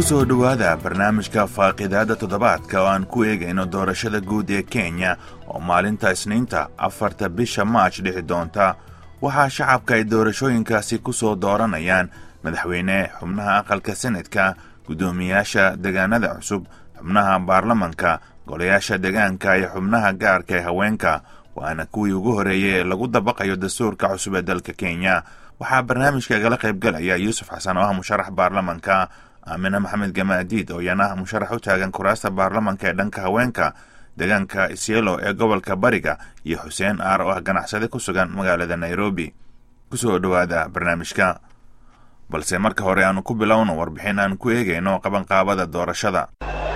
soo dhowaada barnaamijka faaqidaada toddobaadka oo aan ku eegayno doorashada guud ee kenya oo maalinta isniinta afarta bisha maaj dhici doonta waxaa shacabka ay doorashooyinkaasi ku soo dooranayaan madaxweyne xubnaha aqalka senadka guddoomiyaasha degaanada cusub xubnaha baarlamanka golayaasha degaanka iyo xubnaha gaarka ee haweenka waana kuwii ugu horreeyey ee lagu dabaqayo dastuurka cusub ee dalka kenya waxaa barnaamijka igala qaybgalaya yuusuf xasan oo ah musharax baarlamanka aamine maxamed gamaadiid oo iyana ah musharax u taagan kuraasta baarlamanka ee dhanka haweenka deegaanka isyelo ee gobolka bariga iyo xuseen aar oo ah ganacsade ku sugan magaalada nairobi kusoo dhowaada barnaamijka balse marka hore aanu ku bilowno warbixin aan ku eegayno qabanqaabada doorashada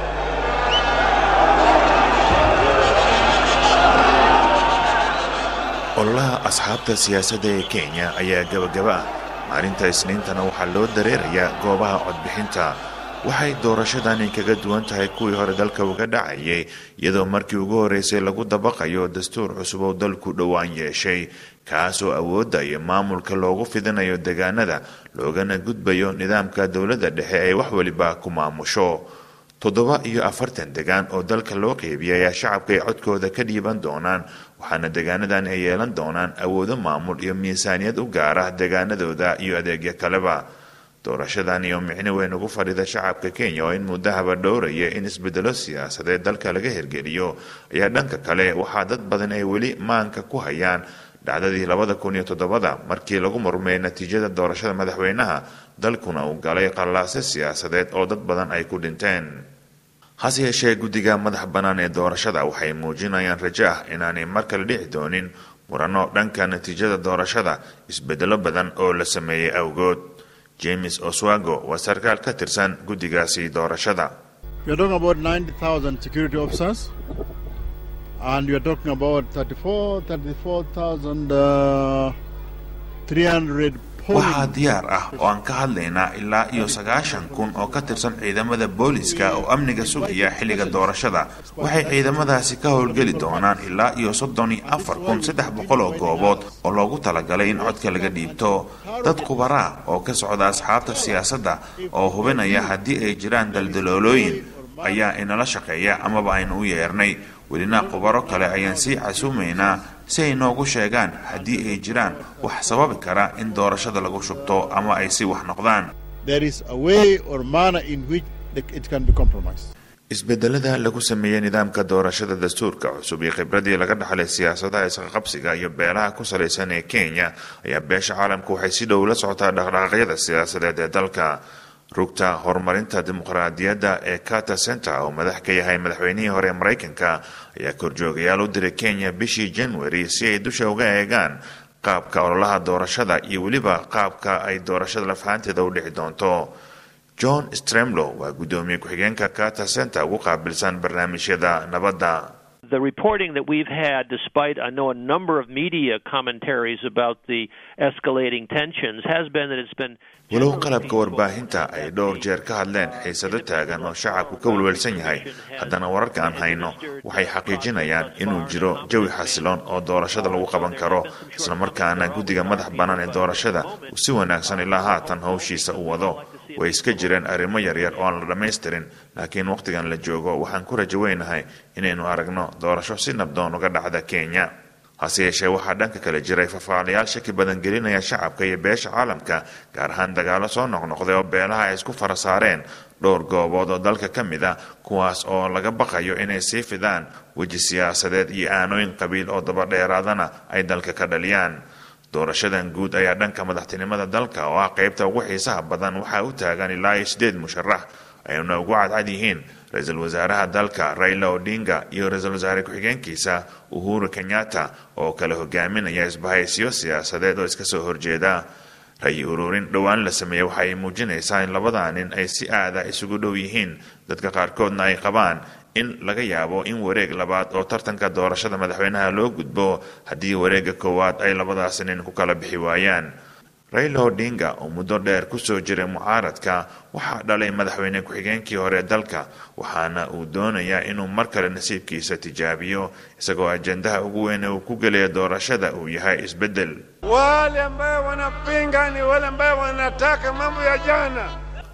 ololaha asxaabta siyaasadda ee kenya ayaa gabagaba ah maalinta isniintana waxaa loo dareerayaa goobaha codbixinta waxay doorashadani kaga duwan tahay kuwii hore dalka uga dhacayay iyadoo markii ugu horreysay lagu dabaqayo dastuur cusub oo dalku dhowaan yeeshay kaas oo awoodda iyo maamulka loogu fidinayo degaanada loogana gudbayo nidaamka dowladda dhexe ay wax weliba ku maamusho toddoba iyo afartan degaan oo dalka loo qeybiyay ayaa shacabka ay codkooda ka dhiiban doonaan waxaana degaanadan ay yeelan doonaan awoodo maamul iyo miisaaniyad u gaara degaanadooda iyo adeegyo kaleba doorashadan iyo micno weyn ugu fadhida shacabka kenya oo in muddahaba dhowraya in isbedelo siyaasadeed dalka laga hirgeliyo ayaa dhanka kale waxaa dad badan ay weli maanka ku hayaan dhacdadii labada kun iyo toddobada markii lagu murmay natiijada doorashada madaxweynaha dalkuna uu galay qallaase siyaasadeed oo dad badan ay ku dhinteen hase yeeshee guddiga madax bannaan ee doorashada waxay muujinayaan rajo ah inaanay mar kale dhici doonin murano dhanka natiijada doorashada isbedelo badan oo la sameeyey awgood james oswago waa sarkaal ka tirsan guddigaasi doorashada and you're talking about 34, 34,000, uh, 300 waxaa diyaar ah oo aan ka hadlaynaa ilaa iyo sagaashan kun oo ka tirsan ciidamada booliska oo amniga sugaya xilliga doorashada waxay ciidamadaasi ka howlgeli doonaan ilaa iyo soddon iyo afar kun saddex boqol oo goobood oo loogu talagalay in codka laga dhiibto dad khubaraa oo ka socda asxaabta siyaasadda oo hubinaya haddii ay jiraan daldaloolooyin ayaa inala shaqeeya amaba aynu u yeernay welina khubaro kale ayaan sii casuumaynaa si ay noogu sheegaan haddii ay jiraan wax sababi kara in doorashada lagu shubto ama ay si wax noqdaan isbedelada lagu sameeyey nidaamka doorashada dastuurka cusub iyo khibradii laga dhaxlay siyaasadaha isqaqabsiga iyo beelaha ku salaysan ee kenya ayaa beesha caalamka waxay si dhow la socotaa dhaqdhaqaaqyada siyaasadeed ee dalka rugta horumarinta dimuqraadiyadda ee carter center oo madax ka yahay madaxweynihii hore ee maraykanka ayaa korjoogayaal u diray kenya bishii january si ay dusha uga eegaan qaabka ololaha doorashada iyo weliba qaabka ay doorashada lafahanteeda u dhici doonto john stremlo waa guddoomiye ku-xigeenka carter center ugu qaabilsan barnaamijyada nabadda The reporting that we've had, despite I know a number of media commentaries about the escalating tensions, has been that it's been. walow qalabka warbaahinta ay dhowr jeer ka hadleen xiisado taagan oo shacabku ka welwelsan yahay haddana wararka aan hayno waxay xaqiijinayaan inuu jiro jawi xasiloon oo doorashada lagu qaban karo islamarkaana guddiga madax bannaan ee doorashada uu si wanaagsan ilaa haatan howshiisa u wado way iska jireen arrimo yaryar oo aan la dhammaystirin laakiin wakhtigan la joogo waxaan ku rajo weynahay inaynu aragno doorasho si nabdoon uga dhacda kenya hase yeeshee waxaa dhanka kale jiray fafaalayaal shaki badan gelinaya shacabka iyo beesha caalamka gaar ahaan dagaalo soo noqnoqday oo beelaha ay isku fara saareen dhowr goobood oo dalka ka mid a kuwaas oo laga baqayo inay sii fidaan weji siyaasadeed iyo aanooyin qabiil oo dabadheeraadana ay dalka ka dhaliyaan doorashadan guud ayaa dhanka madaxtinimada dalka oo ah qaybta ugu xiisaha badan waxaa u taagan ilaa iyo sideed musharax ayna ugu cadcad yihiin ra-iisul wasaaraha dalka raila odinga iyo ra-iisul wasaare ku-xigeenkiisa uhuru kenyatta oo kala hogaaminaya isbahaysiyo siyaasadeed oo iska soo horjeeda rayi ururin dhowaan la sameeyey waxa ay muujinaysaa in labada nin ay si aada isugu dhow yihiin dadka qaarkoodna ay qabaan in laga yaabo in wareeg labaad oo tartanka doorashada madaxweynaha loo gudbo haddii wareegga koowaad ay labadaasi nin ku kala bixi waayaan raila odinga oo muddo dheer kusoo jiray mucaaradka waxaa dhalay madaxweyne ku-xigeenkii hore dalka waxaana uu doonayaa inuu mar kale nasiibkiisa tijaabiyo isagoo ajendaha ugu weyn uu ku gelaya doorashada uu yahay isbeddel wale ambayo wanapinga ni wale ambayo wanataka mambo ya jana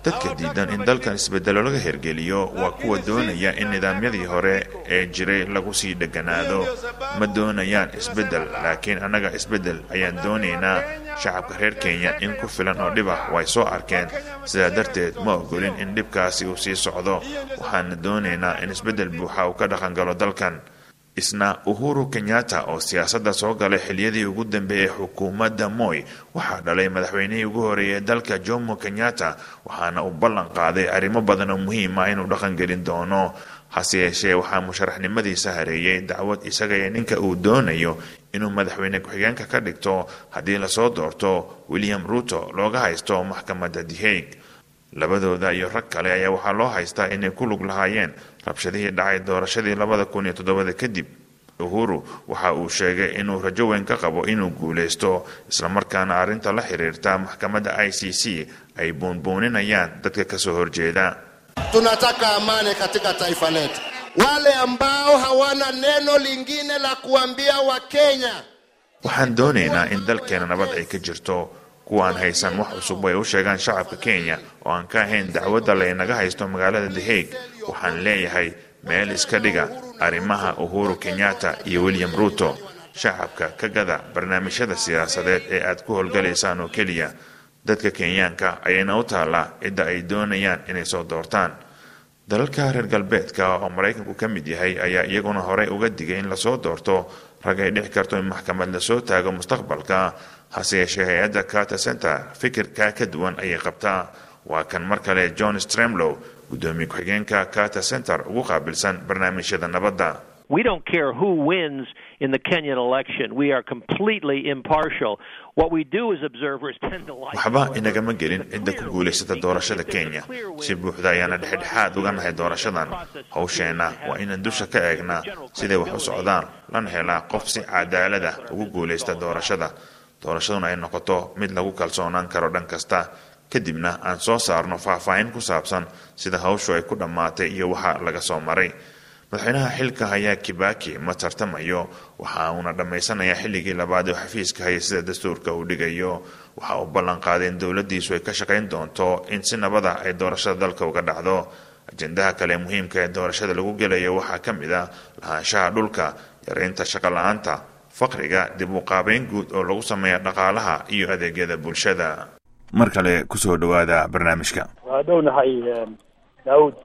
dadka diidan in dalkan isbeddelo laga hergeliyo waa kuwa doonaya in nidaamyadii hore ee jiray lagu sii dheganaado ma doonayaan isbeddel laakiin annaga isbeddel ayaan doonaynaa shacabka reer kenya in ku filan oo dhib ah way soo arkeen sidaa darteed ma ogolin in dhibkaasi uu sii socdo waxaana doonaynaa in isbeddel buuxa uu ka dhaqangalo dalkan isna uhuru kenyatta oo siyaasadda soo galay xiliyadii ugu dambeeyey xukuumadda moy waxaa dhalay madaxweynihii ugu horeeyay dalka jomo kenyatta waxaana uu ballan qaaday arrimo badan oo muhiim ah inuu dhaqangelin doono hase yeeshee waxaa musharaxnimadiisa hareeyey dacwad isaga iyo ninka uu doonayo inuu madaxweyne ku-xigeenka ka dhigto haddii lasoo doorto william ruto looga haysto maxkamadda the hague labadooda iyo rag kale ayaa waxaa loo haystaa inay ku lug lahaayeen rabshadihii dhacay doorashadii labada kun iyo toddobada kadib uhuru waxa uu sheegay inuu rajo weyn ka qabo inuu guulaysto islamarkaana arrinta la xiriirta maxkamadda i c c ay buunbuuninayaan dadka kasoo horjeeda tunataka amani katika taifa letu wale ambao hawana neno lingine la kuambia wakenya waxaan doonaynaa in dalkeena nabad ay ka jirto kuwaan haysan wax cusub ay u sheegaan shacabka kenya oo aan ka ahayn dacwadda laynaga haysto magaalada the hague waxaan leeyahay meel iska dhiga arrimaha uhuru kenyatta iyo william ruto shacabka ka gada barnaamijyada siyaasadeed ee aad ku howlgalaysaan oo keliya dadka kenyaanka ayayna u taallaa cidda ay doonayaan inay soo doortaan dalalka reer galbeedka oo maraykanku ka mid yahay ayaa iyaguna horey uga digay in lasoo doorto rag ay dhici karto in maxkamad lasoo taago mustaqbalka hase yeeshee hay-adda carter center fikirkaa ka duwan ayay qabtaa waa kan mar kale john stremlow guddoomiye ku-xigeenka carter center ugu qaabilsan barnaamijyada nabadda We don't care who wins in the Kenyan election. We are completely impartial. What we do as observers tend to like. waxba inagama gelin cidda ku guulaysata doorashada kenya si buuxda ayaana dhexdhexaad uga nahay doorashadan hawsheenna waa inaan dusha ka eegnaa siday wax u socdaan lana helaa qof si cadaalad ah ugu guulaysta doorashada doorashaduna ay noqoto mid lagu kalsoonaan karo dhan kasta kadibna aan soo saarno faahfaahin ku saabsan sida hawshu ay ku dhammaatay iyo waxa laga soo maray madaxweynaha xilka hayaa kibaki ma tartamayo waxa uuna dhammaysanayaa xilligii labaad ee xafiiska haya sida dastuurka uu dhigayo waxa uu ballan qaaday in dowladdiisu ay ka shaqayn doonto in si nabada ay doorashada dalka uga dhacdo ajendaha kale muhiimka ee doorashada lagu gelayo waxaa ka mid ah lahaanshaha dhulka yareynta shaqo la-aanta faqriga dib u qaabeyn guud oo lagu sameeya dhaqaalaha iyo adeegyada bulshada mar kale kusoo dhawaada barnaamijka waa dhownahay daawud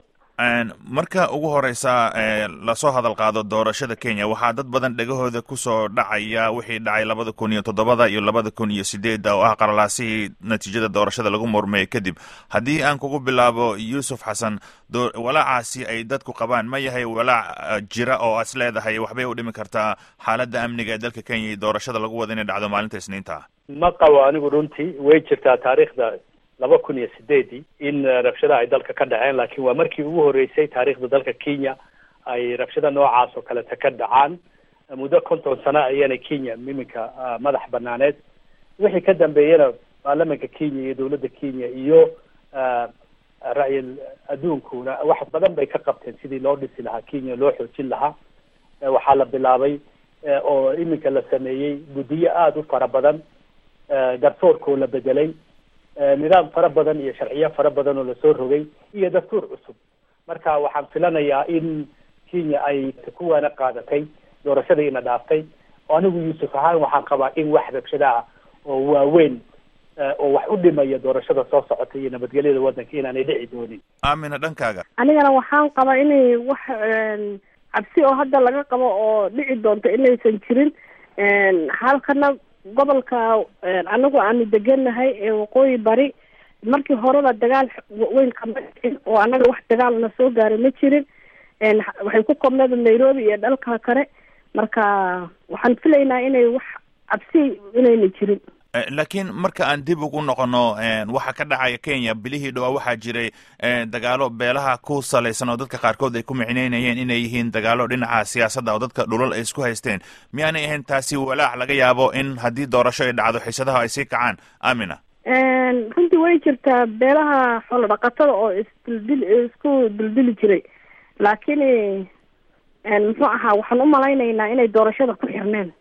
marka ugu horeysa lasoo hadal qaado doorashada kenya waxaa dad badan dhegahooda kusoo dhacaya wixii dhacay labada kun iyo toddobada iyo labada kun iyo sideedda oo ah qaralaasihii natiijada doorashada lagu murmeeyey kadib haddii aan kugu bilaabo yuusuf xasan walaacaasi ay dadku qabaan ma yahay walaac jira oo as leedahay waxbay u dhimi kartaa xaaladda amniga ee dalka kenya iyo doorashada lagu wada inay dhacdo maalinta isniinta ma qabo anigu runtii way jirtaa taariikhda laba kun iyo sideedii in rabshada ay dalka ka dhaceen laakiin waa markii ugu horreysay taariikhda dalka kenya ay rabshada noocaas oo kaleta ka dhacaan muddo konton sano ayana kenya iminka madax banaaneed wixii ka dambeeyana baarlamanka kenya iyo dowladda kenya iyo ra-yil adduunkuna wax badan bay ka qabteen sidii loo dhisi lahaa kenya loo xoojin lahaa waxaa la bilaabay oo iminka la sameeyey guddiyo aada u fara badan garsoorkoo la bedelay nidaam fara badan iyo sharciyo fara badan oo lasoo rogay iyo dastuur cusub marka waxaan filanayaa in kenya ay kuwaana qaadatay doorashadiina dhaaftay anigu yuusuf ahaan waxaan qabaa in wax rabshada ah oo waaweyn oo wax u dhimaya doorashada soo socota iyo nabadgelyada waddanka inaanay dhici doonin aamina dhankaaga anigana waxaan qabaa inay wax cabsi oo hadda laga qabo oo dhici doonto inaysan jirin halkana gobolka anagu aanu degenahay ee waqooyi bari markii horeba dagaal weyn kama dhicin oo anaga wax dagaalna soo gaaray ma jirin waxay ku koobneeda nairobi iyo dhalka kale marka waxaan filaynaa inay wax cabsi inayna jirin laakiin marka aan dib ugu noqono waxa ka dhacaya kenya bilihii dhowaa waxaa jiray dagaalo beelaha ku salaysan oo dadka qaarkood ay ku micneynayeen inay yihiin dagaalo dhinaca siyaasadda oo dadka dhulal ay isku haysteen miyaanay ahayn taasi walaac laga yaabo in haddii doorasho ay dhacdo xiisadaha ay sii kacaan amina runtii way jirtaa beelaha xoolo dhaqatada oo isdildil isku dildili jiray laakiin muxuu ahaa waxaan u malaynaynaa inay doorashada ku xirneen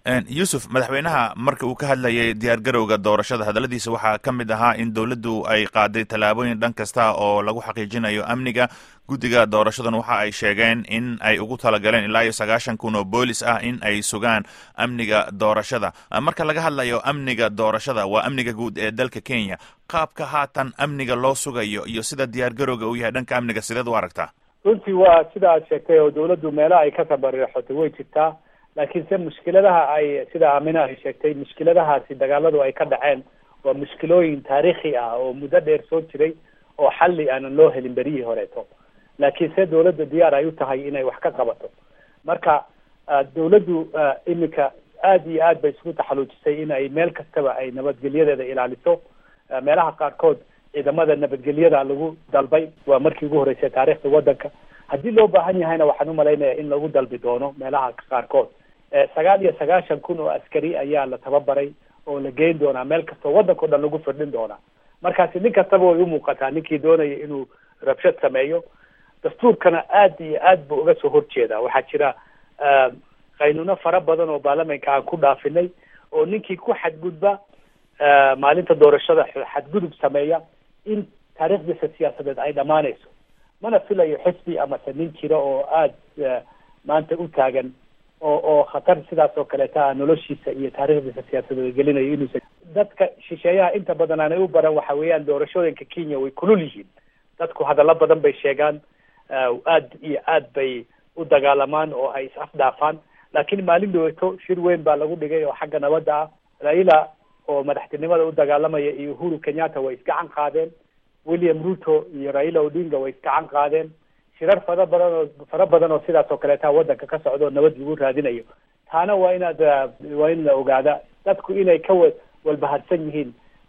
yuusuf madaxweynaha marka uu ka hadlayay diyaargarowga doorashada hadalladiisa waxaa ka mid ahaa in dowladdu ay qaaday tallaabooyin dhan kasta oo lagu xaqiijinayo amniga guddiga doorashadan waxa ay sheegeen in ay ugu talagaleen ilaa iyo sagaashan kun oo boolis ah in ay sugaan amniga doorashada marka laga hadlayo amniga doorashada waa amniga guud ee dalka kenya qaabka haatan amniga loo sugayo iyo sida diyaargarowga uu yahay dhanka amniga sideed u aragtaa runtii waa sida aad sheegtay oo dawladdu meelaha ay ka tabariixotay way jirtaa laakiin se mushkiladaha ay sida aamina ay sheegtay mushkiladahaasi dagaaladu ay ka dhaceen waa mushkilooyin taariikhi ah oo muddo dheer soo jiray oo xalli aanan loo helin berihii horeeto laakiin se dawladda diyaar ay u tahay inay wax ka qabato marka dawladdu iminka aada iyo aad bay isugu taxaluujisay in ay meel kastaba ay nabadgelyadeeda ilaaliso meelaha qaarkood ciidamada nabadgelyada lagu dalbay waa markii ugu horreysay taariikhda waddanka haddii loo baahan yahayna waxaan umalaynaya in lagu dalbi doono meelaha qaarkood sagaal iyo sagaashan kun oo askari ayaa la tababaray oo la geyn doonaa meel kastoo waddanka o dhan lagu firdhin doonaa markaasi nin kastaba way umuuqataa ninkii doonaya inuu rabshad sameeyo dastuurkana aad iyo aad buu uga soo horjeedaa waxaa jira qaynuuno fara badan oo baarlamanka aan ku dhaafinay oo ninkii ku xadgudba maalinta doorashada xadgudub sameeya in taariikhdiisa siyaasadeed ay dhammaanayso mana filayo xisbi amase nin jira oo aada maanta u taagan oo oo khatar sidaas oo kaleeta ah noloshiisa iyo taariikhdiisa siyaasadeed gelinayo inuusa dadka shisheeyaha inta badan aanay u baran waxa weeyaan doorashooyinka kenya way kulul yihiin dadku hadallo badan bay sheegaan aad iyo aad bay u dagaalamaan oo ay is afdhaafaan laakiin maalin dhaweeto shir weyn baa lagu dhigay oo xagga nabadda ah raila oo madaxtinimada u dagaalamaya iyo uhuru kenyatta way isgacan qaadeen william ruto iyo raila odinga way isgacan qaadeen shirar fara badan oo fara badan oo sidaas oo kaleeta waddanka ka socda oo nabad lagu raadinayo taana waa inaad waa in la ogaada dadku inay ka wa walbahadsan yihiin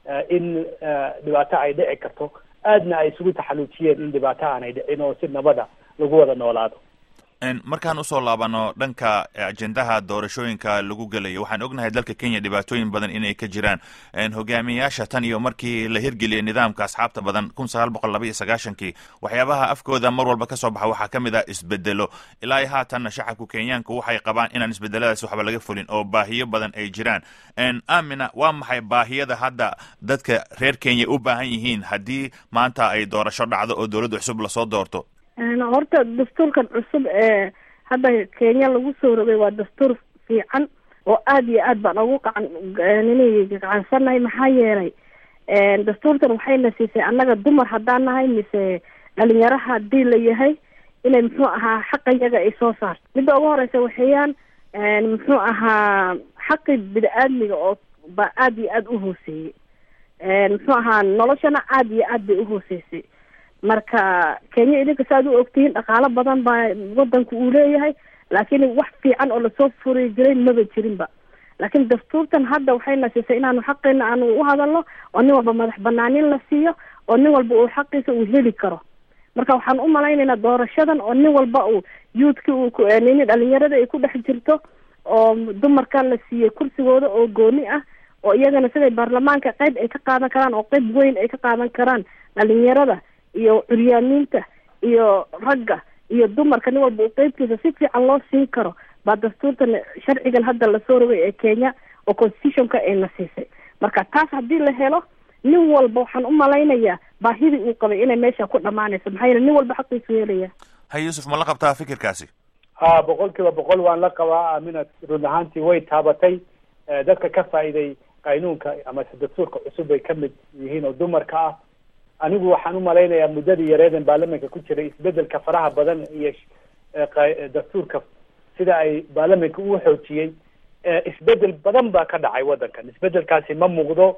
in dhibaato ay dhici karto aadna ay isugu taxaluujiyeen in dhibaato aanay dhicin oo si nabada lagu wada noolaado markaan usoo laabano dhanka ajendaha doorashooyinka lagu gelayo waxaan ognahay dalka kenya dhibaatooyin badan inay ka jiraan hogaamiyayaasha tan iyo markii la hirgeliyay nidaamka asxaabta badan kun sagaal boqol laba iyo sagaashankii waxyaabaha afkooda mar walba kasoo baxa waxaa ka mid ah isbedelo ilaa iyo haatanna shacabku kenyaanku waxay qabaan inaan isbedeladaas waxba laga fulin oo baahiyo badan ay jiraan amina waa maxay baahiyada hadda dadka reer kenya u baahan yihiin haddii maanta ay doorasho dhacdo oo dowladda cusub lasoo doorto horta dastuurkan cusub ee hadda kenya lagu soo rogay waa dastuur fiican oo aada iyo aad baan ugu qacan inay gacansannahay maxaa yeelay dastuurtan waxayna siisay annaga dumar haddaan nahay mise dhalinyaro haddii la yahay inay muxuu ahaa xaqayaga ay soo saarto midda ugu horeysa waxeeyaan muxuu ahaa xaqi bini-aadmiga oo baa aada iyo aada u hooseeyey muxuu ahaa noloshana aada iyo aad bay uhooseysay marka kenya idinka saaad u ogtihiin dhaqaalo badan baa wadanku uu leeyahay laakiin wax fiican oo lasoo furi jiray maba jirinba laakiin dastuurtan hadda waxayna siisay inaanu xaqeena aanu u hadalno oo nin walba madax banaanin la siiyo oo nin walba uu xaqiisa uu heli karo marka waxaan u malaynaynaa doorashadan oo nin walba uu youthki uu nini dhalinyarada ay ku dhex jirto oo dumarka la siiyey kursigooda oo gooni ah oo iyagana siday baarlamaanka qeyb ay ka qaadan karaan oo qeyb weyn ay ka qaadan karaan dhalinyarada iyo curyaamiinta iyo ragga iyo dumarka nin walba uu qeybtiisa si fiican loo siin karo baa dastuurtan sharcigan hadda lasoo rogay ee kenya oo constitutionka ayna siisay marka taas haddii la helo nin walba waxaan u malaynayaa baahidii uu qabay inay meesha ku dhamaanayso maxaa yeele nin walba xaqiisu helaya ha yuusuf ma la qabtaa fikirkaasi ha boqol kiiba boqol waan la qabaa amina run ahaantii way taabatay dadka ka faa'iiday qaynuunka amase dastuurka cusub bay kamid yihiin oo dumarka ah anigu waxaan u malaynayaa muddadii yareedan baarlamanka ku jiray isbedelka faraha badan iyo dastuurka sida ay baarlamanka uu xoojiyey isbedel badan baa ka dhacay waddankan isbedelkaasi ma muuqdo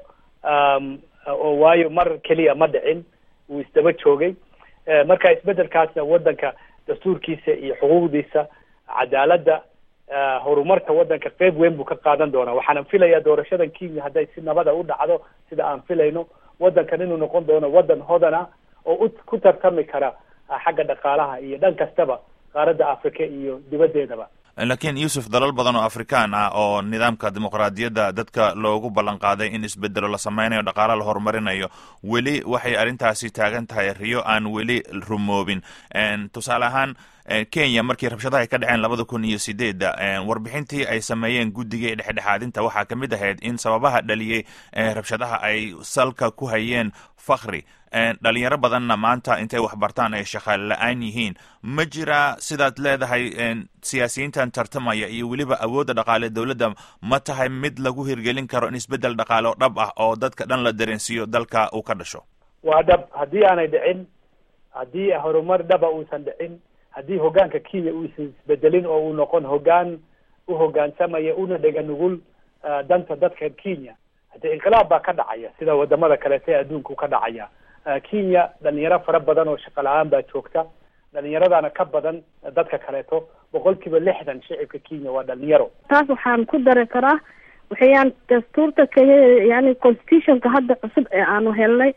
oo waayo mar keliya ma dhicin wuu isdaba joogay marka isbedelkaasna waddanka dastuurkiisa iyo xuquuqdiisa cadaaladda horumarka waddanka qeyb weyn buu ka qaadan doonaa waxaanan filayaa doorashadan kenya hadday si nabada u dhacdo sida aan filayno waddankan inuu noqon doono waddan hodana oo u ku tartami kara xagga dhaqaalaha iyo dhan kastaba qaaradda africa iyo dibaddeedaba laakiin yuusuf dalal badan oo afrikaan ah oo nidaamka dimuqraadiyadda dadka loogu ballan qaaday in isbedelo la sameynayo dhaqaala la horumarinayo weli waxay arrintaasi taagan tahay riyo aan weli rumoobin tusaale ahaan kenya markii rabshadaha ay ka dhaceen labada kun iyo sideedda warbixintii ay sameeyeen guddigai dhexdhexaadinta waxaa ka mid ahayd in sababaha dhaliyey rabshadaha ay salka ku hayeen fakri dhalinyaro badanna maanta intay waxbartaan ay shaqaale la-aan yihiin ma jiraa sidaad leedahay siyaasiyiintan tartamaya iyo weliba awoodda dhaqaale dowladda ma tahay mid lagu hirgelin karo in isbeddel dhaqaale oo dhab ah oo dadka dhan la dareensiiyo dalka uu ka dhasho waa dhab haddii aanay dhicin haddii horumar dhaba uusan dhicin haddii hoggaanka kenya uusan isbedelin oo uu noqon hoggaan u hoggaansamaya una dhega nugul danta dadka kenya haddii inqilaab baa ka dhacaya sida wadamada kaleeta ee adduunku ka dhacaya kenya dhalinyaro fara badan oo shaqo la-aan baa joogta dhalinyaradana ka badan dadka kaleeto boqol kiiba lixdan shicibka kenya waa dhalinyaro taas waxaan ku dari karaa waxayaan dastuurta kenya yani constitutionka hadda cusub ee aanu helnay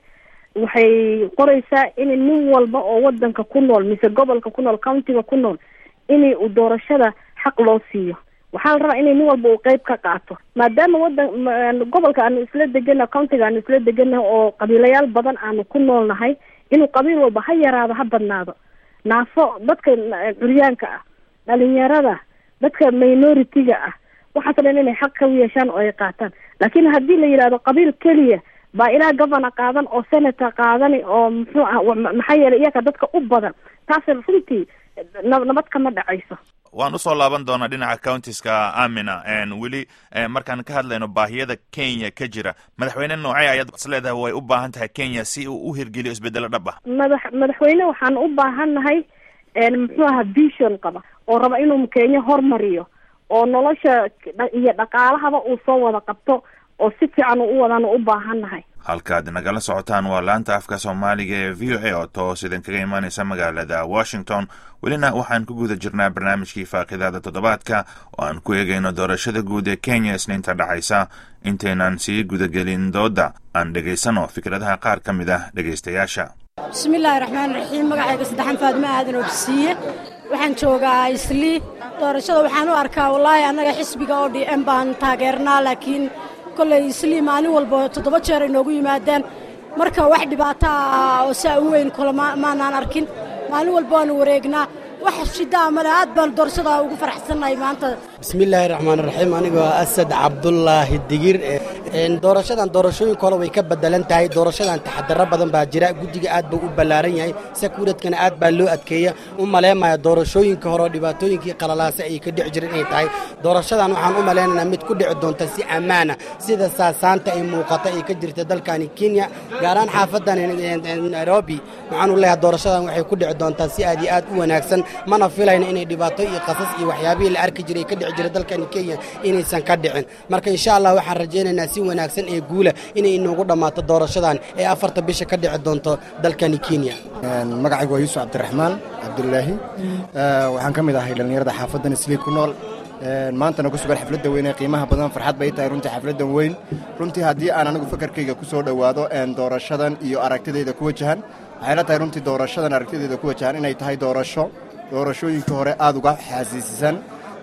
waxay qoraysaa in nin walba oo wadanka ku nool mise gobolka ku nool countiga ku nool in uu doorashada xaq loo siiyo waxaa la rabaa inay nin walba uu qeyb ka qaato maadaama wadan gobolka aanu isla degana countiga aanu isla deganahay oo qabiilayaal badan aanu ku nool nahay inuu qabiil walba ha yaraado ha badnaado naafo dadka curyaanka ah dhalinyarada dadka minority-ga ah waxaasoo dhan inay xaq ka yeeshaan oo ay qaataan laakiin haddii la yidhahdo qabiil keliya baa ilaa governor qaadan oo senator qaadani oo muxuu ah maxaa yeelay iyaga dadka u badan taas runtii nabad kama dhacayso waan usoo laaban doonaa dhinaca countiska amina weli markaan ka hadlayno baahiyada kenya ka jira madaxweyne noocee ayaad is leedahay way u baahan tahay kenya si uu u hirgeliyo isbedelo dhab ah madax madaxweyne waxaan u baahan nahay muxuu aha vision qaba oo raba inuu kenya hormariyo oo nolosha iyo dhaqaalahaba uu soo wada qabto oo si fiican u wadaan u baahan nahay halkaad nagala socotaan waa laanta afka soomaaliga ee v o a oo toos idin kaga imaaneysa magaalada washington welina waxaan ku guda jirnaa barnaamijkii faaqidaada toddobaadka oo aan ku eegayno doorashada guud ee kenya isniinta dhacaysa intaynan sii gudagelin dooda aan dhegaysano fikradaha qaar ka mid ah dhegaystayaasha bismillaahi raxmaan raxiim magacayga saddexan faadimo aadan oo bisiiye waxaan joogaa islii doorashada waxaan u arkaa wallaahi annaga xisbiga o d m baan taageernaa laakiin kolley islii maalin walba toddoba jeer ay noogu yimaadaan marka wax dhibaato ah oo saa u weyn kole maanaan arkin maalin walba waanu wareegnaa wax shidaa male aad baan doorashada ugu faraxsannahay maanta bismillaahi raxmaan raxiim anigoo asad cabdulaahi digir doorashadan doorashooyinka hore way ka bedelan tahay doorashadan taxadaro badan baa jira guddiga aad buu u ballaaran yahay sakuuradkana aad baa loo adkeeya u maleemaya doorashooyinka hore oo dhibaatooyinkii qalalaase ay ka dhici jireen inay tahay doorashadan waxaan u malaynaynaa mid ku dhici doonta si ammaana sida saasaanta ay muuqata ay ka jirta dalkani kenya gaaraan xaafadan nairobi waxaan u leeyahay doorashadan waxay ku dhici doontaa si aad iyo aad u wanaagsan mana filayna inay dhibaato iyo qasas iyo waxyaabihii la arki jiray ka dhici jira dalkani kenya inaysan ka dhicin marka insha allah waxaan rajaynaynaa si wanaagsan ee guula inay inoogu dhammaato doorashadan ee afarta bisha ka dhici doonto dalkani kenya magacaygu waa yuusuf cabdiraxmaan cabdulaahi waxaan ka mid ahay dhallinyarada xaafadan islii ku nool maantana ku sugan xafladda weyn ee qiimaha badan farxad bay tahay runtii xafladdan weyn runtii haddii aan anigu fakarkayga ku soo dhowaado doorashadan iyo aragtidayda ku wajahan waxay la tahay runtii doorashadan aragtidayda ku wajahan inay tahay doorasho doorashooyinkii hore aad uga xaasiisisan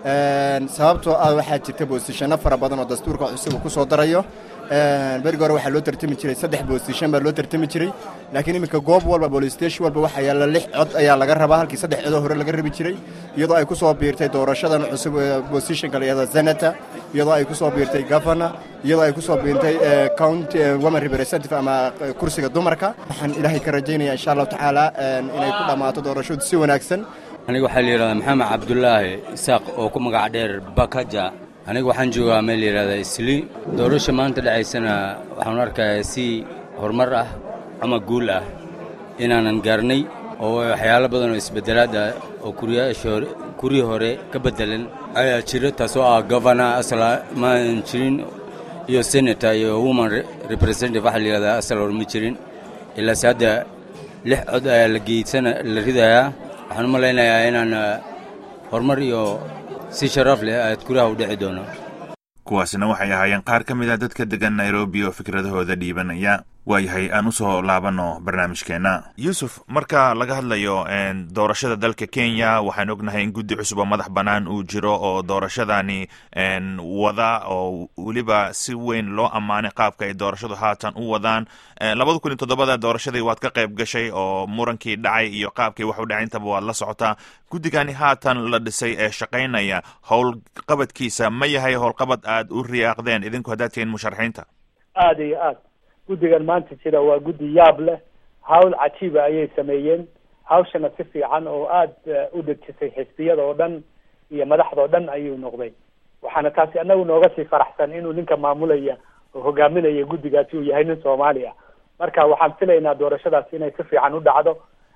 sababtoo ah waxaa jirta boosishano fara badan oo dastuurka cusub uu ku soo darayo berigi hore waxaa loo tartami jiray saddex boosishan baa loo tartami jiray laakiin iminka goob walba bolistation walba waxaa yaalla lix cod ayaa laga rabaa halkii saddex codoo hore laga rabi jiray iyadoo ay ku soo biirtay doorashadan cusub bosishonka la yihahdo senata iyadoo ay ku soo biirtay governor iyadoo ay ku soo biirtay county woman representative ama kursiga dumarka waxaan ilaahay ka rajaynaya insha allahu tacaala inay ku dhammaato doorashadu si wanaagsan aniga waxaa la yidhahdaa maxamed cabdulaahi isaaq oo ku magac dheer bakaja aniga waxaan joogaa meel layidhahda isli doorasha maanta dhacaysana waxaan arkayaa si horumar ah ama guul ah inaanan gaarnay oo waxyaalo badan oo isbeddelaad ah oo kuriyaasha kurii hore ka beddelan ayaa jira taasoo ah governor asala maan jirin iyo senator iyo woman representative waxaa layidhahdaa asal hor ma jirin ilaase hadda lix cod ayaa la geedsana la ridayaa waxaan u malaynayaa inaan horumar iyo si sharaf leh aad guraha u dhici doono kuwaasina waxay ahaayeen qaar ka mid ah dadka degan nairobi oo fikradahooda dhiibanaya waayahay aan usoo laabano barnaamijkeena yuusuf marka laga hadlayo doorashada dalka kenya waxaan ognahay in guddi cusub oo madax bannaan uu jiro oo doorashadani wada oo weliba si weyn loo ammaanay qaabka ay doorashadu haatan u wadaan labada kun iyo toddobada doorashadii waad ka qayb gashay oo murankii dhacay iyo qaabkii wax u dhacay intaba waad la socotaa guddigani haatan la dhisay ee shaqaynaya howlqabadkiisa ma yahay howlqabad aad u riyaaqdeen idinku haddaad tihiin musharaxiinta aada iyo aad guddigan maanta jira waa guddi yaab leh hawl cajiiba ayay sameeyeen hawshana si fiican oo aada u dejisay xisbiyada oo dhan iyo madaxda oo dhan ayuu noqday waxaana taasi anagu nooga sii faraxsan inuu ninka maamulaya oo hogaaminaya guddigaasi uu yahay nin soomaali ah marka waxaan filaynaa doorashadaasi inay si fiican u dhacdo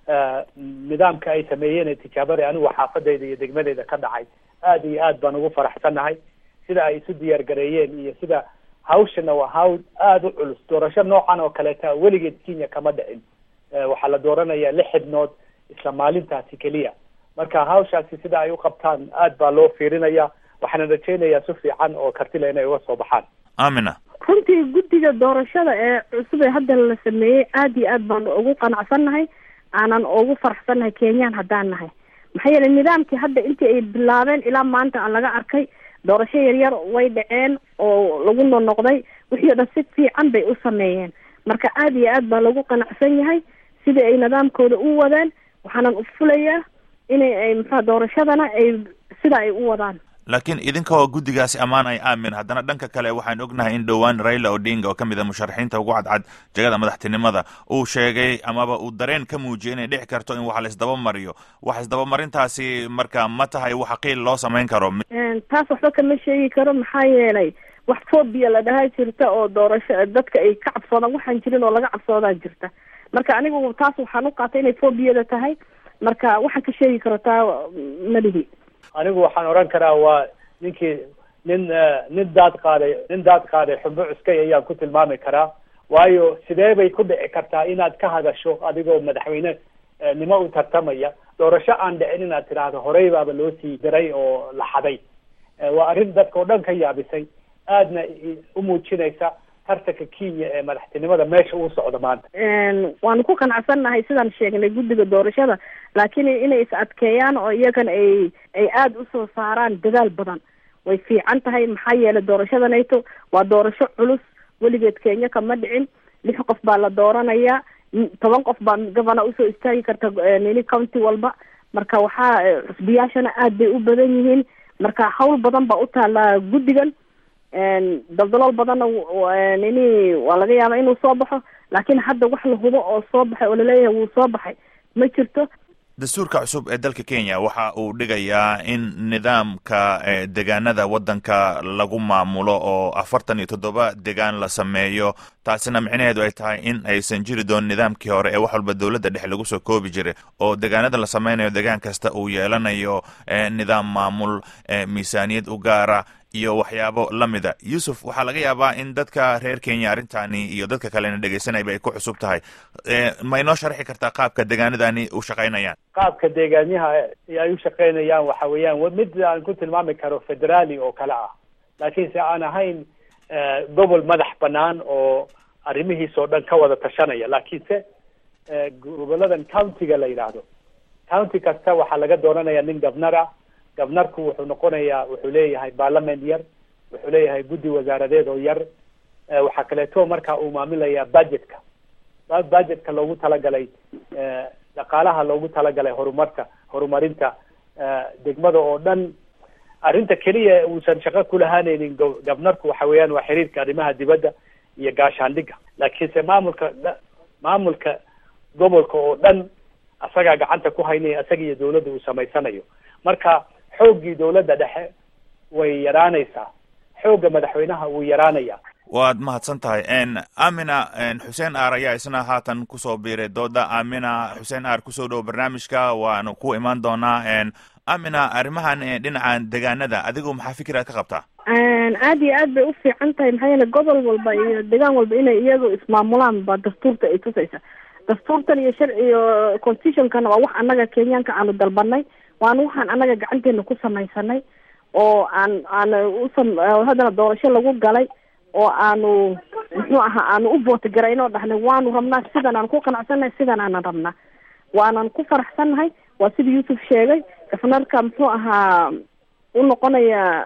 nidaamka ay sameeyeen ee tijaabada anigu xaafadayda iyo degmadeyda ka dhacay aada iyo aad baan ugu faraxsannahay sida ay isu diyaar gareeyeen iyo sida hawshana waa hawl aada u culus doorasho noocan oo kaleeta weligeed kenya kama dhicin waxaa la dooranayaa lix xibnood isla maalintaasi keliya marka hawshaasi sida ay u qabtaan aad baa loo fiirinaya waxaana rajaynayaa si fiican oo kartila inay uga soo baxaan amina runtii guddiga doorashada ee cusub ee hadda la sameeyey aada iyo aad baan ugu qanacsannahay aanan ugu faraxsannahay kenyaan haddaan nahay maxaa yeelay nidaamkii hadda intii ay bilaabeen ilaa maanta aan laga arkay doorasho yaryar way dhaceen oo lagu nonoqday wixii o dhan si fiican bay u sameeyeen marka aada iyo aad baa lagu qanacsan yahay sidii ay nidaamkooda u wadaan waxaanan ufulayaa inay ay maxaa doorashadana ay sida ay u wadaan laakiin idinka oo guddigaasi ammaan ay aamin haddana dhanka kale waxaan ognahay in dhowaan raila odinga oo ka mid a musharaxiinta ugu cadcad jegada madaxtinimada uu sheegay amaba uu dareen ka muujiyay inay dhici karto in wax la isdaba mariyo wax isdabamarintaasi marka ma tahay wax qiil loo samayn karo taas waxba kama sheegi karo maxaa yeelay wax phobia la dhahaa jirta oo doorasho dadka ay ka cabsoodaan waxaan jirin oo laga cabsoodaan jirta marka anigu taas waxaan u qaatay inay phobiyada tahay marka waxaan ka sheegi karo taa malihi anigu waxaan odhan karaa waa ninkii nin nin daad qaaday nin daad qaaday xumbo cuskay ayaan ku tilmaami karaa waayo sidee bay ku dhici kartaa inaad ka hadasho adigoo madaxweyne nimo u tartamaya doorasho aan dhicin inaad tidhaahdo horey baaba loo sii diray oo la xaday waa arrin dadka oo dhan ka yaabisay aadna u muujinaysa tartanka kenya ee madaxtinimada meesha uu socdo maanta waanu ku qanacsannahay sidaan sheegnay guddiga doorashada laakiin inay is adkeeyaan oo iyagana ay ay aada usoo saaraan dadaal badan way fiican tahay maxaa yeelay doorashadanayto waa doorasho culus weligeed kenya kama dhicin lix qof baa la dooranayaa toban qof baa governor usoo istaagi karta nini county walba marka waxaa xusbiyaashana aad bay u badan yihiin marka hawl badan baa u taallaa guddigan daldalool badanna nini waa laga yaabaa inuu soo baxo laakiin hadda wax la hubo oo soo baxay oo laleeyahay wuu soo baxay ma jirto dastuurka cusub ee dalka kenya waxa uu dhigayaa in nidaamka degaanada waddanka lagu maamulo oo afartan iyo toddoba degaan la sameeyo taasina micnaheedu ay tahay in aysan jiri doonin nidaamkii hore ee wax walba dowladda dhexe lagu soo koobi jiray oo degaanada la sameynayo degaan kasta uu yeelanayo nidaam maamul miisaaniyad u gaara iyo waxyaabo la mida yuusuf waxaa laga yaabaa in dadka reer kenya arrintani iyo dadka kalena dhegeysanayba ay ku cusub tahay ma inoo sharxi kartaa qaabka degaanadani u shaqaynayaan qaabka deegaanyaha ay u shaqaynayaan waxa weeyaan mid aan ku tilmaami karo federaali oo kale ah laakiinse aan ahayn gobol madax banaan oo arrimihiisoo dhan ka wada tashanaya laakiinse goboladan countiga la yidhaahdo county kasta waxaa laga dooranaya nin governor ah gabnarku wuxuu noqonayaa wuxuu leeyahay parliament yar wuxuu leeyahay guddi wasaaradeed oo yar waxaa kaleeto marka uu maamulayaa budgetka budgetka loogu talagalay dhaqaalaha loogu talagalay horumarka horumarinta degmada oo dhan arrinta keliya uusan shaqo kulahaanaynin gabnarku waxa weeyaan waa xiriirka arrimaha dibadda iyo gaashaandhigga laakiinse maamulka maamulka gobolka oo dhan asagaa gacanta ku haynaya asaga iyo dawladda uu samaysanayo marka xooggii dawladda dhexe way yaraanaysaa xoogga madaxweynaha wuu yaraanaya waad mahadsan tahay amina xuseen aar ayaa isna haatan kusoo biiray dooda amina xuseen aar kusoo dhowo barnaamijka waanu ku imaan doonaa amina arrimahan dhinacan degaanada adigu maxaa fikiraad ka qabtaa aad iyo aad bay u fiican tahay maxaa yeele gobol walba iyo degaan walba inay iyagu ismaamulaan baa dastuurta ay tusaysa dastuurtan iyo sharci iyo constitutionkana waa wax annaga kenyaanka aanu dalbanay waana waxaan annaga gacanteena ku samaysanay oo aan aan usam haddana doorasho lagu galay oo aanu muxuu ahaa aanu u vootogaraynoo dhahnay waanu rabnaa sidan aan ku qanacsannahay sidan aanan rabnaa waanan ku faraxsannahay waa sida yuusuf sheegay gafnarka muxuu ahaa u noqonaya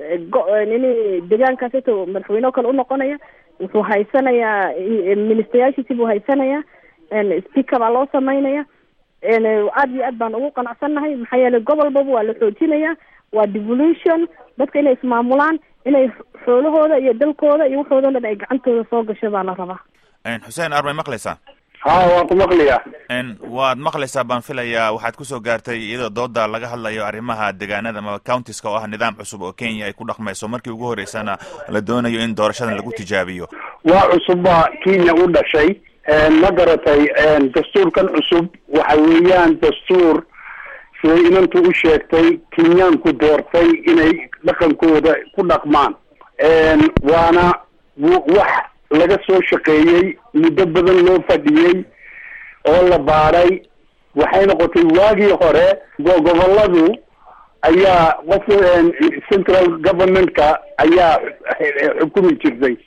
nini deegaankaas ito madaxweyne o kale unoqonaya wuxuu haysanayaa ministayaashiisi buu haysanayaa speaker baa loo samaynaya aad iyo aad baan ugu qanacsannahay maxaa yeelay gobolbaba waa la xoojinaya waa devolution dadka inay ismaamulaan inay xoolahooda iyo dalkooda iyo waxooda dhan ay gacantooda soo gasho baa la rabaa xuseen armay maqlaysaa ha waan ku maqlayaa waad maqlaysaa baan filayaa waxaad kusoo gaartay iyadoo dooda laga hadlayo arrimaha deegaanada ama countiska oo ah nidaam cusub oo kenya ay ku dhaqmayso markii ugu horeysana la doonayo in doorashadan lagu tijaabiyo waa cusubba kenya u dhashay ma garatay dastuurkan cusub waxa weeyaan dastuur siday inantu u sheegtay kenyaanku doortay inay dhaqankooda ku dhaqmaan waana wax laga soo shaqeeyey muddo badan loo fadhiyey oo la baadhay waxay noqotay waagii hore goboladu ayaa qof central governmentka ayaa xukumi jirtay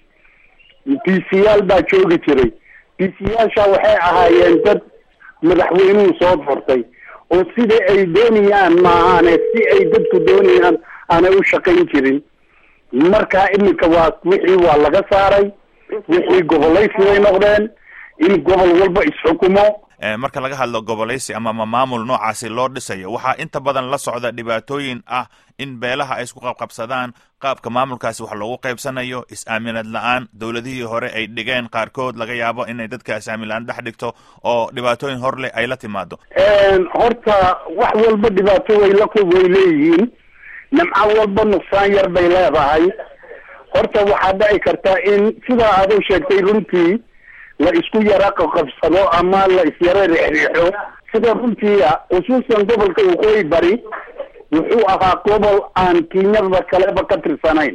p c yaal baa joogi jiray p c yaasha waxay ahaayeen dad madaxweynuhu soo doortay oo sida ay doonayaan maahaane si ay dadku doonayaan aanay u shaqayn jirin marka iminka waa wixii waa laga saaray wixii gobolaysi bay noqdeen in gobol walba isxukumo marka laga hadlo gobolaysi ama maamul noocaasi loo dhisayo waxaa inta badan la socda dhibaatooyin ah in beelaha ay isku qabqabsadaan qaabka maamulkaasi wax loogu qaybsanayo is-aaminad la-aan dowladihii hore ay dhigeen qaarkood laga yaabo inay dadka is-aamin la-aan dhex dhigto oo dhibaatooyin hor leh ay la timaado horta wax walba dhibaato way la way leeyihiin nimco walba nuqsaan yar bay leedahay horta waxaa dhici karta in sidaa aad u sheegtay runtii la isku yara qaqabsado ama la isyara reexreexo sida runtiia khusuusan gobolka waqooyi bari wuxuu ahaa gobol aan kenyada kaleba ka tirsanayn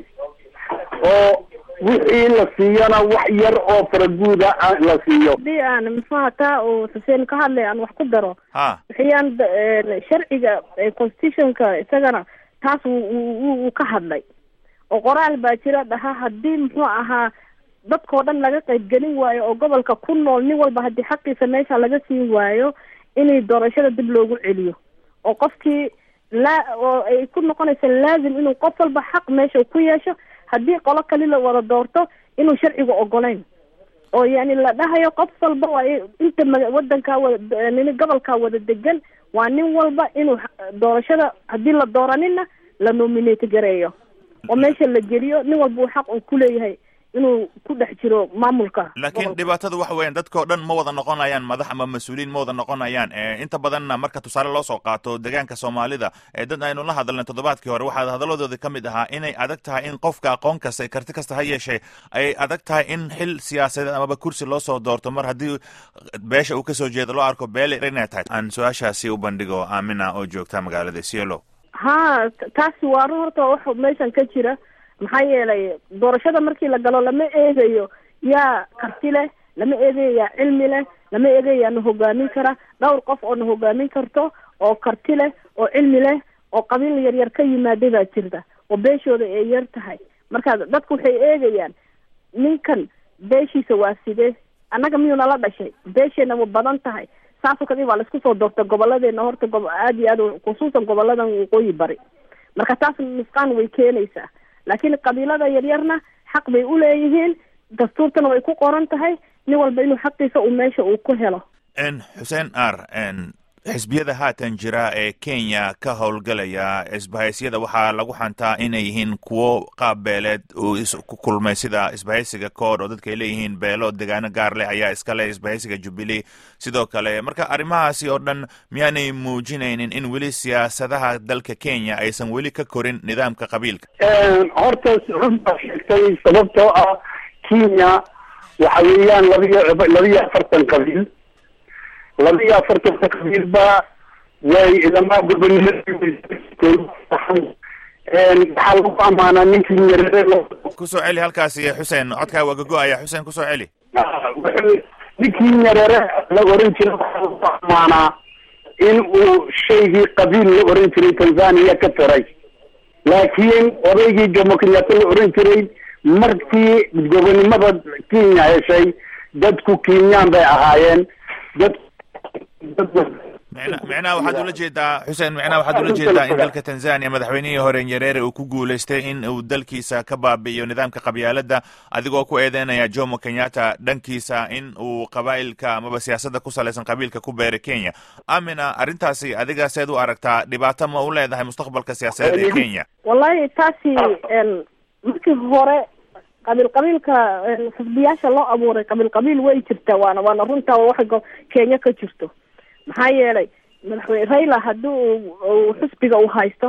oo wixii la siiyana wax yar oo faraguuda la siiyo hadii aan muxuha taa uu xuseen ka hadlay aan wax ku daro ha waxayaan sharciga constitutionka isagana taas wuu ka hadlay oo qoraal baa jira dhaha haddii muxuu ahaa dadkao dhan laga qaybgelin waayo oo gobolka ku nool nin walba haddii xaqiisa meesha laga siin waayo inay doorashada dib loogu celiyo oo qofkii laa oo ay ku noqonaysa laazim inuu qof walba xaq meesha ku yeesho haddii qolo kali la wada doorto inuu sharciga ogolayn oo yani la dhahayo qof walba waa inta ma wadankaa wada nin gobolkaa wada degan waa nin walba inuu doorashada haddii la dooranina la nominate gareeyo oo meesha la geliyo nin walba uu xaq uu kuleeyahay inuu ku dhex jiro maamulka laakiin dhibaatada waxa weeyaan dadkao dhan ma wada noqonayaan madax ama mas-uuliyiin ma wada noqonayaan inta badanna marka tusaale loo soo qaato deegaanka soomaalida ee dad aynu la hadalnay toddobaadkii hore waxaa hadalladoodii ka mid ahaa inay adag tahay in qofka aqoon kasta karti kasta ha yeeshee ay adag tahay in xil siyaasadeed amaba kursi loo soo doorto mar haddii beesha uu kasoo jeedo loo arko beele inay tahay aan su-aashaasi u bandhigo aamina oo joogta magaalada cielo ha taasi waa run horta wax meeshan ka jira maxaa yeelay doorashada markii la galo lama eegayo yaa karti leh lama eegayo yaa cilmi leh lama eegayo yaa na hogaamin kara dhowr qof oo na hogaamin karto oo karti leh oo cilmi leh oo qabiil yaryar ka yimaaday baa jirta oo beeshooda ay yar tahay marka dadku waxay eegayaan ninkan beeshiisa waa sidee annaga miyuu nala dhashay beesheena ma badan tahay saasoo kadib waa laisku soo doorta goboladeena horta gob aada iyo aad khusuusan goboladan waqooyi bari marka taas nusqaan way keenaysaa laakiin qabiilada yaryarna xaq bay u leeyihiin dastuurtana way ku qoran tahay nin walba inuu xaqiisa uu meesha uu ku helo xuseen ar xisbiyada haatan jira ee kenya ka howlgalaya isbahaysyada waxaa lagu xantaa inay yihiin kuwo qaab beeleed uu ku kulmay sida isbahaysiga kood oo dadka ay leeyihiin beelo degaano gaar leh ayaa iska leh isbahaysiga jubilee sidoo kale marka arrimahaasi oo dhan miyaanay muujinaynin in weli siyaasadaha dalka kenya aysan weli ka korin nidaamka qabiilka horta runbaa sheegtay sababtoo ah kenya waxa weeyaan labiyo labiyo afartan qabiil labiyo afartanka qabiilba way ilamaa gobonimadi waxaa lagu amaanaa ninkii nyerere kusoo celi halkaasi xuseen codkaa waa gogo-aya xuseen kusoo celi wuxuu ninkii nyerere la oran jiray waxaa lagu amaanaa in uu shaygii qabiil la oran jiray tanzania ka tiray laakiin odaygii jomo kenyatta la oran jiray markii gobonimada kenya heshay dadku kenyaan bay ahaayeen dad micnaha waxaad ula jeedaa xuseen micnaha waxaad ula jeedaa in dalka tanzania madaxweynihii hore nyerere uu ku guulaystay in uu dalkiisa ka baabi'iyo nidaamka qabyaaladda adigoo ku eedeynaya jomo kenyatta dhankiisa in uu qabaa'ilka amaba siyaasadda ku salaysan qabiilka ku beeray kenya amina arrintaasi adiga seed u aragtaa dhibaato ma u leedahay mustaqbalka siyaasadeed ee kenya wallahi taasi markii hore qabiil qabiilka xisbiyaasha loo abuuray qabiil qabiil way jirtaa waana waana runtaa waxa kenya ka jirto maxaa yeelay madaxweyne raila haddii uu xisbiga uu haysto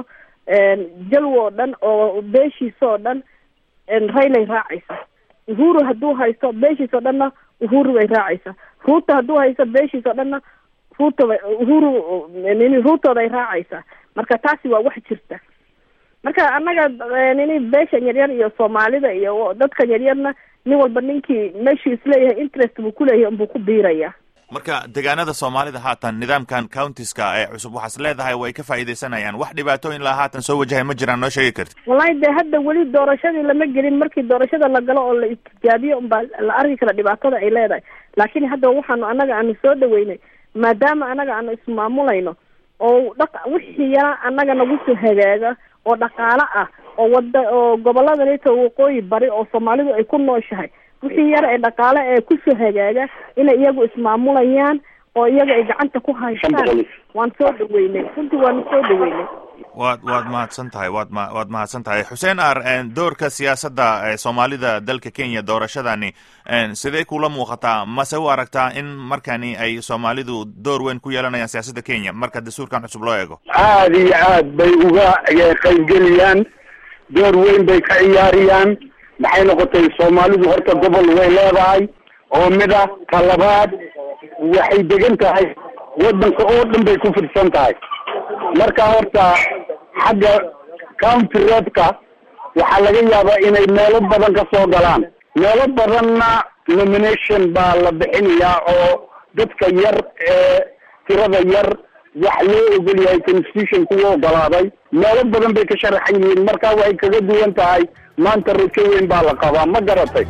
jalwo oo dhan oo beeshiisa oo dhan railay raacaysa uhuru hadduu haysto beeshiisa oo dhanna uhuru bay raacaysa ruuto hadduu haysto beeshiisa oo dhanna ruuto bay uhuru nini ruutooday raacaysaa marka taasi waa wax jirta marka annaga nini beesha yaryar iyo soomaalida iyo dadka yaryarna nin walba ninkii meeshuu isleeyahay interest buu kuleeyahay unbuu ku biiraya marka deegaanada soomaalida haatan nidaamkan countiska ee cusub waxaas leedahay way ka faa'iidaysanayaan wax dhibaatooyin laa haatan soo wajahay ma jiraan noo sheegi karti wallahi dee hadda weli doorashadii lama gelin markii doorashada la galo oo la istijaabiyo unbaa la arki kara dhibaatada ay leedahay laakiin hadda waxaanu annaga aanu soo dhaweynay maadaama annaga aanu ismaamulayno oo dhaq wixii yaraa annaga nagu soo hagaaga oo dhaqaalo ah oo wada oo gobolada nita waqooyi bari oo soomaalidu ay ku nooshahay wixii yar ee dhaqaale ee kusoo hagaaga inay iyagu ismaamulayaan oo iyaga ay gacanta ku haystaan waan soo dhaweynay runtii waanu soo dhaweynay waad waad mahadsan tahay waad ma waad mahadsan tahay xuseen ar doorka siyaasadda ee soomaalida dalka kenya doorashadani sidee kula muuqataa mase u aragtaa in markani ay soomaalidu door weyn ku yeelanayaan siyaasadda kenya marka dastuurkan cusub loo eego aada iyo aad bay uga qaybgeliyaan door weyn bay ka ciyaariyaan maxay noqotay soomaalidu horta gobol way leedahay oo mid ah talabaad waxay degan tahay waddanka oo dhan bay ku fidsan tahay marka horta xagga county roadka waxaa laga yaabaa inay meelo badan ka soo galaan meelo badanna nomination baa la bixinayaa oo dadka yar ee tirada yar wax loo ogol yahay constitution kuwa ogolaaday meelo badan bay ka sharaxan yihiin marka waxay kaga duwan tahay maanta rajo weyn baa la qabaa ma garatay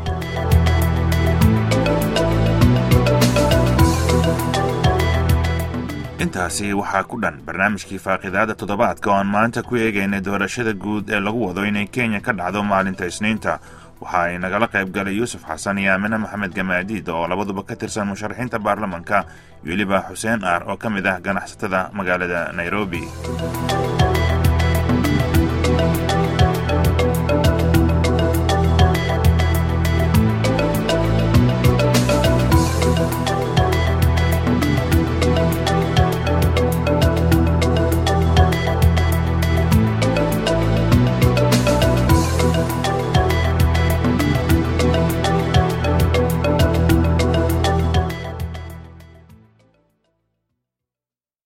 intaasi waxaa ku dhan barnaamijkii faaqidaada toddobaadka oo aan maanta ku eegaynay doorashada guud ee lagu wado inay kenya ka dhacdo maalinta isniinta waxa ay nagala qayb galay yuusuf xasan iyo aamine maxamed gamaadiid oo labaduba ka tirsan musharaxiinta baarlamanka iyo weliba xuseen aar oo ka mid ah ganacsatada magaalada nairobi